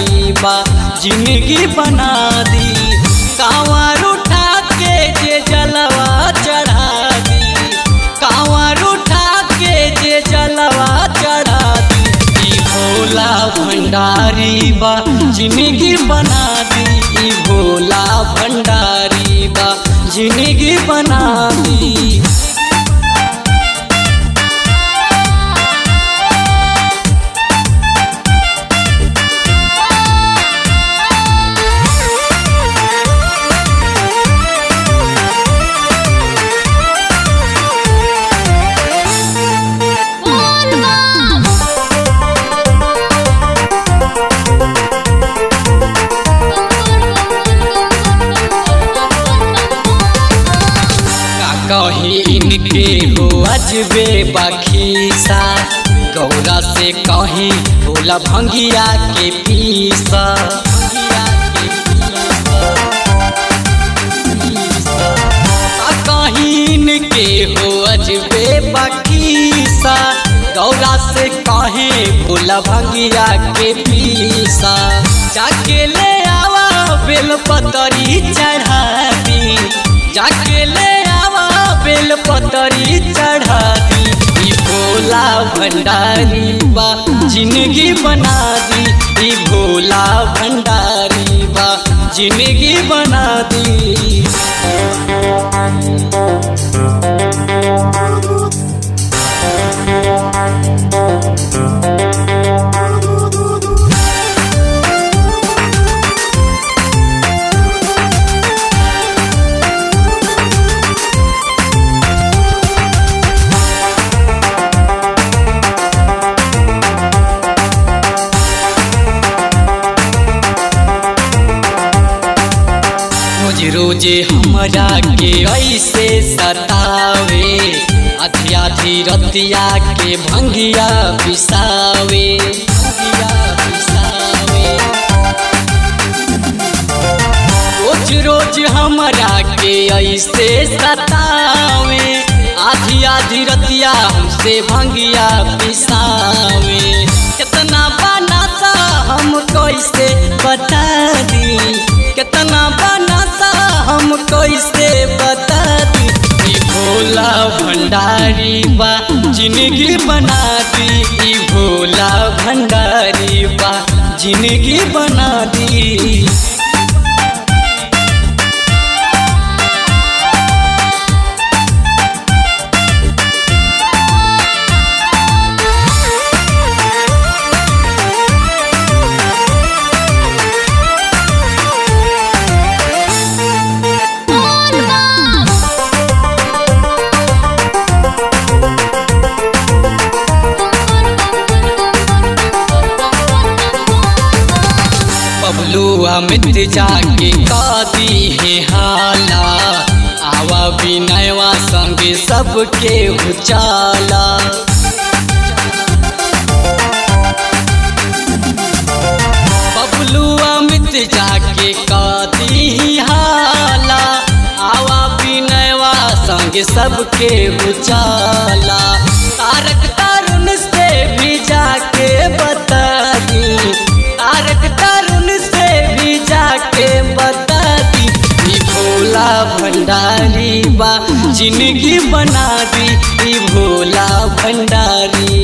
भंडारी बा जिंदगी बना दी कांवर उठा के जे जलवा चढ़ा दी कांवर उठा के जे जलवा चढ़ा दी ई भोला भंडारी बा जिंदगी बना दी ई भोला भंडारी बा जिंदगी बना दी का कहीं इनके हो अजबे बखीसा गौरा से कहीं भोला भंगिया के पीसा का कहीं इनके हो अजबे बखीसा गौरा से कहीं भोला भंगिया के पीसा जाके ले आवा बेल पतरी चढ़ा दी जाके ले आवा बेल पतरी चढ़ा दी ई भोला भंडारी बा जिंदगी बना दी ई भोला भंडारी बा जिंदगी बना दी रोज रोज हमरा के ऐसे सतावे आधी आधी रतिया के भंगिया बिसावे भंगिया बिसावे रोज रोज हमरा के ऐसे सतावे आधी आधी रतिया हमसे भंगिया पिसावे कितना बनाता हम कैसे बता दी कितना बनाता हम कैसे बता दी ई भोला भंडारी बा जिंदगी बना दी ई भोला भंडारी बा जिंदगी बना दी बबलू अमित जाके कादी है हाला आवा विनयवा संग सबके उचाला बबलू अमित जाके कादी हाला आवा विनयवा संग सबके उचाला तारक तरुण से भी जाके बता दी तारक तरुण से भी जाके बता दी ई भोला भंडारी बा जिंदगी बना दी ई भोला भंडारी